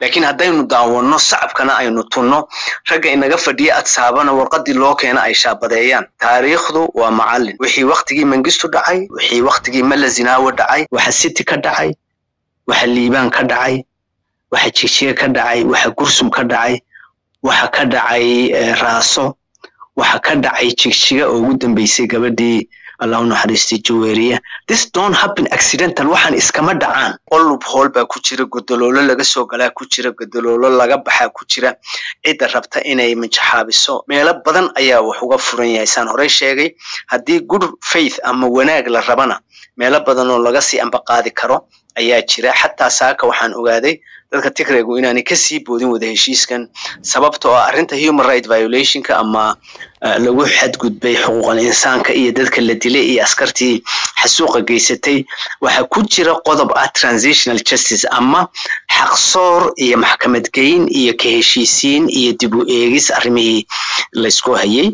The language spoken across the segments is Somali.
laakiin haddaynu daawanno sacabkana aynu tunno ragga inaga fadhiya adsaabana warqadii loo keena ay shaabadeeyaan taariikhdu waa macallin wixii waktigii mangistu dhacay wixii waktigii mala zinaawo dhacay waxa city ka dhacay waxa liibaan ka dhacay waxa jijiye ka dhacay waxa gursum ka dhacay waxa ka dhacay raaso waxa ka dhacay jigjiga oo ugu dambeysay gabadhii allahu naxariistay jaweeriya this don't happen accidental waxaan iskama dhacaan olub hool baa ku jira godoloolo laga soo galaa ku jira godoloolo laga baxaa ku jira cidda rabta inay manjaxaabiso meelo badan ayaa wax uga furan yahay saan horey sheegay haddii good faith ama wanaag la rabana meelo badan oo laga sii ambaqaadi karo ayaa jira xataa saaka waxaan ogaaday dadka tigraygu inaanay kasii boodin wada heshiiskan sababta oo arrinta human right violationka ama lagu xadgudbay xuquuqal insaanka iyo dadka la dilay iyo askartii xasuuqa geysatay waxaa ku jira qodob ah transitional justice ama xaqsoor iyo maxkamad geyn iyo ka heshiisiin iyo dib u eegis arrimihii laysku hayay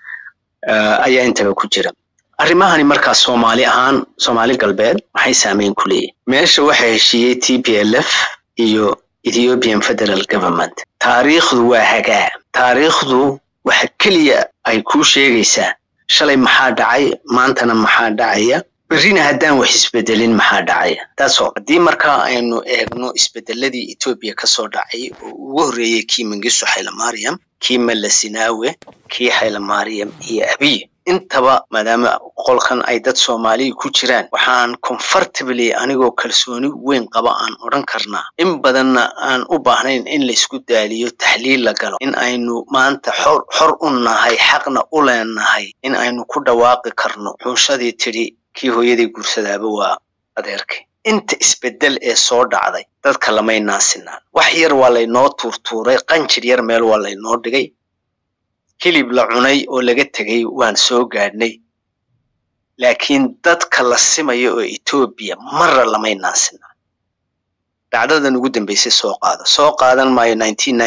ayaa intaba ku jira arrimahani markaa soomaali ahaan soomaali galbeed maxay saameyn ku leeyihin meesha waxaa heshiiyey t p l f iyo ethiopian federal government taariikhdu waa hagaa taariikhdu waxa keliya ay kuu sheegaysaa shalay maxaa dhacay maantana maxaa dhacaya berrina haddaan wax isbedelin maxaa dhacaya taasoo haddii markaa aynu eegno isbedeladii etoobiya kasoo dhacay oo ugu horreeyey kii mangisto xaylamariam kii malasinaawe kii xaylamariam iyo abiy intaba maadaama qolkan ay dad soomaaliya ku jiraan waxaan comfortably anigoo kalsooni weyn qaba aan odhan karnaa in badanna aan u baahnayn in laysku daaliyo taxliil la galo in aynu maanta xor xor u nahay xaqna u leenahay in aynu ku dhawaaqi karno xuushadii tidhi kii hooyadii guursadaaba waa adeerkay inta isbedel ee soo dhacday dadka lamay naasinaan wax yar waa laynoo tuurtuuray qanjir yar meel waa laynoo dhigay hilib la cunay oo laga tegay waan soo gaadhnay laakiin dadka la simayo oo etoobiya marra lamay naasinaan dhacdadan ugu dambeysay soo qaada soo qaadan maayo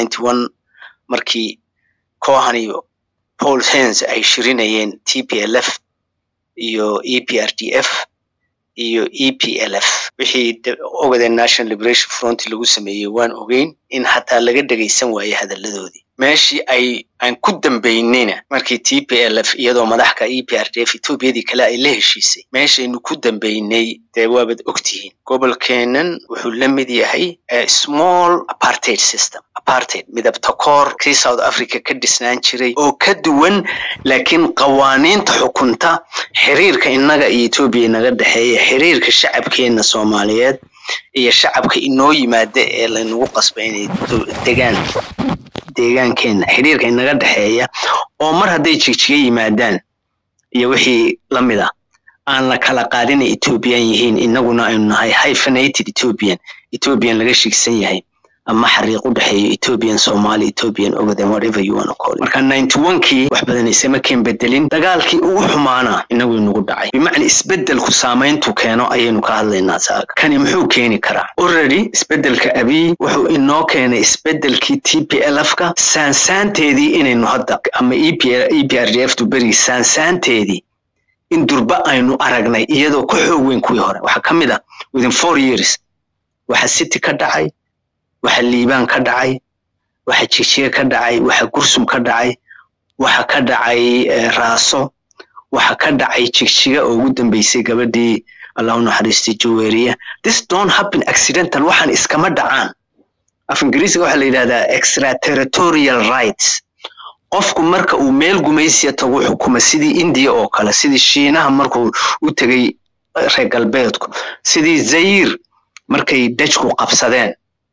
markii cohan iyo paul hens ay shirinayeen t p l f iyo e p r d f iyo e p l f wixii ogadee national liberation front lagu sameeyey waan ogeyn in hataa laga dhegaysan waaye hadalladoodii meeshii ay aan ku dambaynayna markii t p l f iyadoo madaxka e p r d f etoobiyadii kale ay la heshiisay meeshaynu ku dambaynay dee waabad ogtihiin gobolkeenan wuxuu la mid yahay small apartheid system apartheid midabta koor kii south africa ka dhisnaan jiray oo ka duwan laakiin qawaaniinta xukunta xiriirka innaga iyo etoobiya inaga dhexeeya xiriirka shacabkeena soomaaliyeed iyo shacabka inoo yimaada ee laynagu qasba inay degaan deegaankeena xiriirka inaga dhexeeya oo mar hadday jigjiga yimaadaan iyo wixii la mid ah aan la kala qaadinay ethoobiyan yihiin innaguna aynu nahay hyphenated ethoobian ethoobian laga shigsan yahay ama xariiq u dhexeeyo ethoobian somali ethoobian ogaden whatever you wanna call it marka ninety one kii wax badan isama keen bedelin dagaalkii ugu xumaana inagu inagu dhacay bimacna isbedelku saamayntu keeno ayaynu ka hadlaynaa saaga kani muxuu keeni karaa already isbedelka abiy wuxuu inoo keenay isbedelkii t p l f ka saansaanteedii inaynu hadda ama e p r d f tu berigi saansaanteedii in durba aynu aragnay iyadoo ka xoog weyn kuwii hore waxaa ka mid ah within four years waxa city ka dhacay waxa liibaan ka dhacay waxa jijiye ka dhacay waxa gursum ka dhacay waxa ka dhacay raaso waxa ka dhacay jigjiga oo ugu dambeysay gabadhii allahu naxariistay jaweeriya this don't happen accidental waxaan iskama dhacaan af ingiriisiga waxaa la yidhahdaa extraterritorial rights qofku marka uu meel gumaysiya tagu xukuma sidii indiya oo kale sidii shiinaha markuu u tegay reer galbeedku sidii zayir markay dajku qabsadeen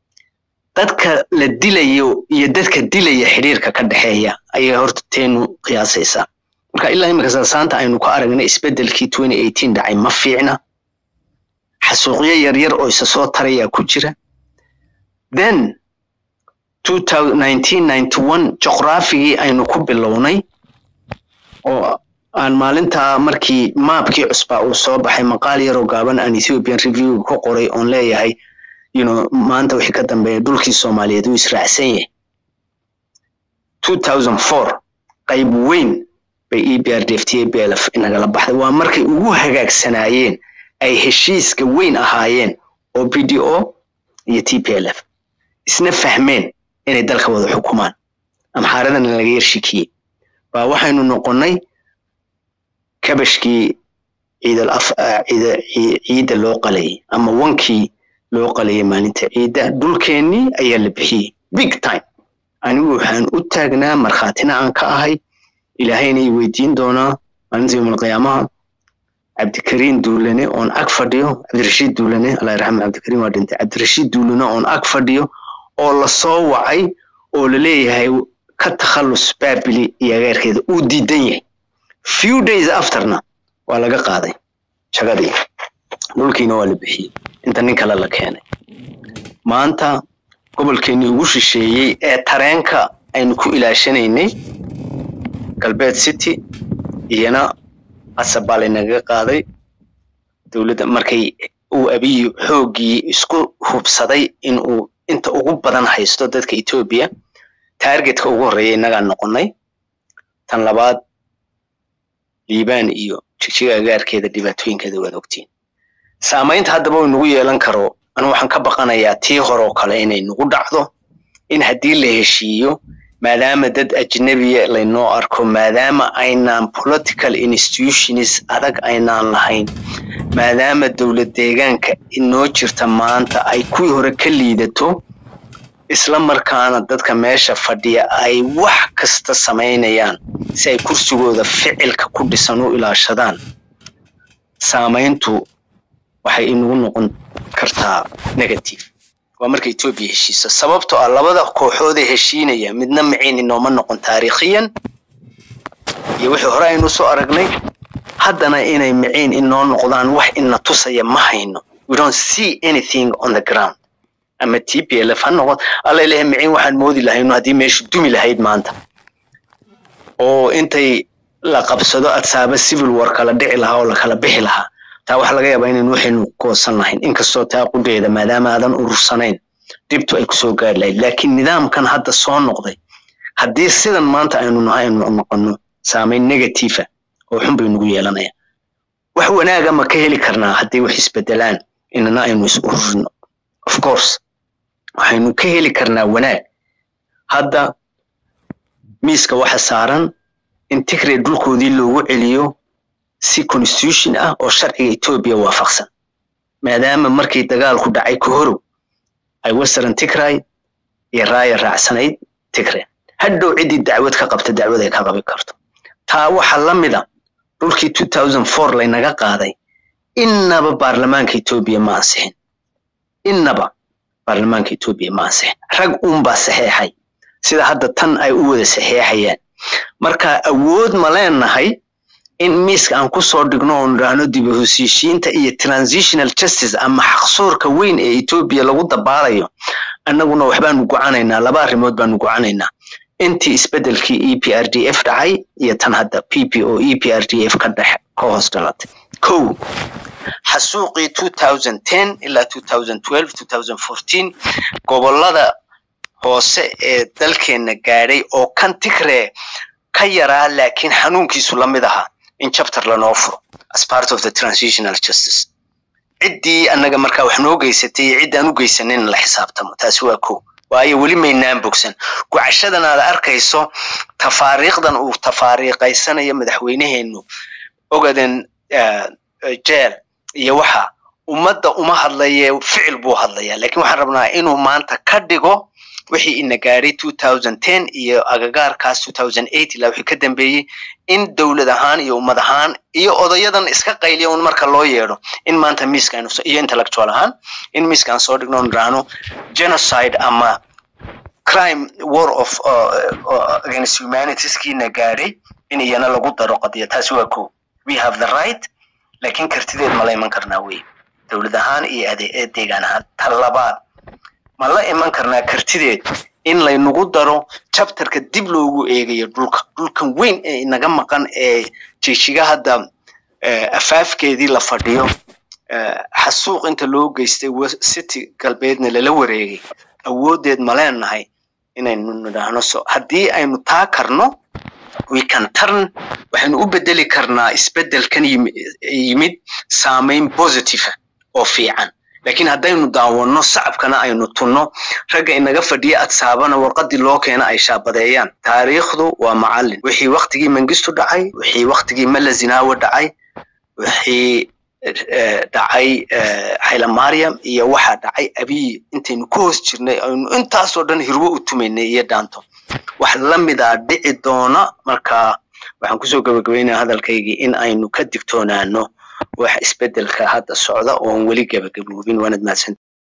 dadka la dilayo iyo dadka dilaya xidhiirka ka dhexeeya ayay horta teenu qiyaasaysaa marka ilaa imika saasaanta aynu ka aragnay isbedelkii twenty eighteen dhacay ma fiicna xasuuqyo yaryar oo isa soo tarayaa ku jira then juqraafigii aynu ku bilownay oo aan maalintaa markii maabkii cusbaa uu soo baxay maqaal yaroo gaaban aan ethiopian review ku qoray oon leeyahay you know maanta wixii ka dambeeya dhulkii soomaaliyeed uu israacsan yahay two thousand four qayb weyn bay e b r d f t a b l f inagala baxday waa markay ugu hagaagsanaayeen ay heshiiska weyn ahaayeen oo b d o iyo t p l f isna fahmeen inay dalka wada xukumaan amxaaradana laga yarshikiyey baa waxaynu noqonnay kabashkii ciidal af ciida ciidda loo qalayay ama wankii loo qalayay maalinta ciidda dhulkeennii ayaa la bixiyey big time anigu waxaan u taagnaa markhaatina aan ka ahay ilaahayna i weydiin doonaa maalinta yowmalqiyaamaha cabdikariin duulane oon ag fadhiyo cabdirashiid duulane allah yarxama cabdikariin waa dhintay cabdirashiid duulane oon ag fadhiyo oo lasoo wacay oo laleeyahay ka takhallus baabili iyo ageerkeeda uu diidan yahay few days afterna waa laga qaaday shagadii dhulkiina waa la bixiyey inta nin kale la keenay maanta gobolkeennii ugu shisheeyey ee tareenka aynu ku ilaashanaynay galbeed city iyana asab baa laynaga qaaday dowladda markay uu abiyi xooggii isku hubsaday in uu inta ugu badan haysto dadka etoobiya taargetka ugu horreeya innagaa noqonnay tan labaad liibaan iyo jigjiga agaarkeeda dhibaatooyinkeeda waad ogtiin saamaynta haddaba uu nagu yeelan karo anu waxaan ka baqanayaa tii hore oo kale inay nagu dhacdo in haddii la heshiiyo maadaama dad ajnabiya laynoo arko maadaama aynaan political institutions adag aynaan lahayn maadaama dowlad deegaanka inoo jirta maanta ay kuwii hore ka liidato isla markaana dadka meesha fadhiya ay wax kasta samaynayaan si ay kursigooda ficilka ku dhisan u ilaashadaan saamayntu waxay inagu noqon kartaa negative waa marka etoobiya heshiisa sababtoo ah labada kooxoodee heshiinaya midna maciin inooma noqon taariikhiyan iyo wixii hore aynu soo aragnay haddana inay maciin inoo noqdaan wax ina tusaya ma hayno we don't see anything on the ground ama t p l f ha noqon alla ilahay maciin waxaan moodi lahayno haddii meeshu dumi lahayd maanta oo intay la qabsado adsaaba civil war kala dhici lahaa oo lakala bixi lahaa taa waxaa laga yaabaa inaynu waxaynu goosan lahayn inkastoo taa qudheeda maadaama aadan urursanayn dhibtu ay kusoo gaari lahayd laakiin nidaamkan hadda soo noqday haddii sidan maanta aynu nahay aynu noqonno saamayn negatiifa oo xun bay nagu yeelanaya wax wanaaga ma ka heli karnaa haddii wax isbedelaan inana aynu is ururino of course waxaynu ka heli karnaa wanaag hadda miiska waxa saaran in tigray dhulkoodii loogu celiyo si constitution ah oo sharciga etoobiya waafaqsan maadaama markii dagaalku dhacay kahorow ay western tigray iyo raaya raacsanayd tigray hadhow ciddii dacwad ka qabta dacwad ay ka qabi karto taa waxaa la mida dhulkii two thousand four laynaga qaaday innaba baarlamaanka etoobiya ma ansixin innaba baarlamaanka etoobiya ma ansixin rag uunbaa saxeexay sida hadda tan ay u wada saxeexayaan marka awood ma leenahay in miiska aan kusoo dhigno oon idhaahno dib u heshiishiinta iyo transitional justice ama xaqsoorka weyn ee etoobiya lagu dabaalayo annaguna waxbaanu gocanaynaa laba arrimood baanu gocanaynaa intii isbedelkii e p r d f dhacay iyo tan hadda p p o e p r d f ka dhex ka hoos dhalatay kow xasuuqii two thousand ten ilaa two thousand twelve two thousand fourteen gobolada hoose ee dalkeenna gaadhay oo kan tigree ka yaraa laakiin xanuunkiisu la mid ahaa in chapter lanoo furo as part of the transitional justice ciddii annaga markaa wax noo geysatay iyo ciddaan u geysanin la xisaabtamo taasi waa kow waayo weli maynaan bogsan gocashadan aad arkayso tafaariiqdan uu tafaariiqaysanayo madaxweyneheennu ogaden jeel iyo waxa ummadda uma hadlaye ficil buu hadlayaa laakiin waxaan rabnaa inuu maanta ka dhigo wixii ina gaadhay two thousand ten iyo agagaarkaas two thousand eight ilaa wixii ka dambeeyey in dowlad ahaan iyo ummad ahaan iyo odayadan iska qayliya un marka loo yeedho in maanta miiska aynu iyo intellectual ahaan in miiska aan soo dhigno nidhaahno genocide ama crime war of uh, against humanitieskiina gaadhay in iyana lagu daro qadiya taasi waa ko we have the right laakiin kartideed ma la iman karnaa wey dowlad ahaan iyo ade deegaan ahaan ta labaad ma la iman karnaa kartideed in laynagu daro chapterka dib loogu eegayo dhulka dhulkan weyn ee inaga maqan ee jijiga hadda afaafkeedii la fadhiyo xasuuq inta loo geystay city galbeedna lala wareegay awooddeed ma leenahay inaynu nidhaahno so haddii aynu taa karno we can turn waxaynu u bedeli karnaa isbeddelkan yimid saamayn positive oo fiican laakiin haddaynu daawanno sacabkana aynu tunno ragga inaga fadhiya adsaabana warqadii loo keena ay shaabadeeyaan taariikhdu waa macallin wixii waktigii mangistu dhacay wixii waktigii mala zinaawo dhacay wixii dhacay haylamariam iyo waxaa dhacay abiy intaynu ku hoos jirnay aynu intaasoo dhan hirwo u tumaynay iyo dhaanto wax lamidaa dhici doona marka waxaan kusoo gabagabaynaya hadalkaygii in aynu ka digtoonaano wax isbedelka hadda socda oon weli gabagaboobin waanad mahadsan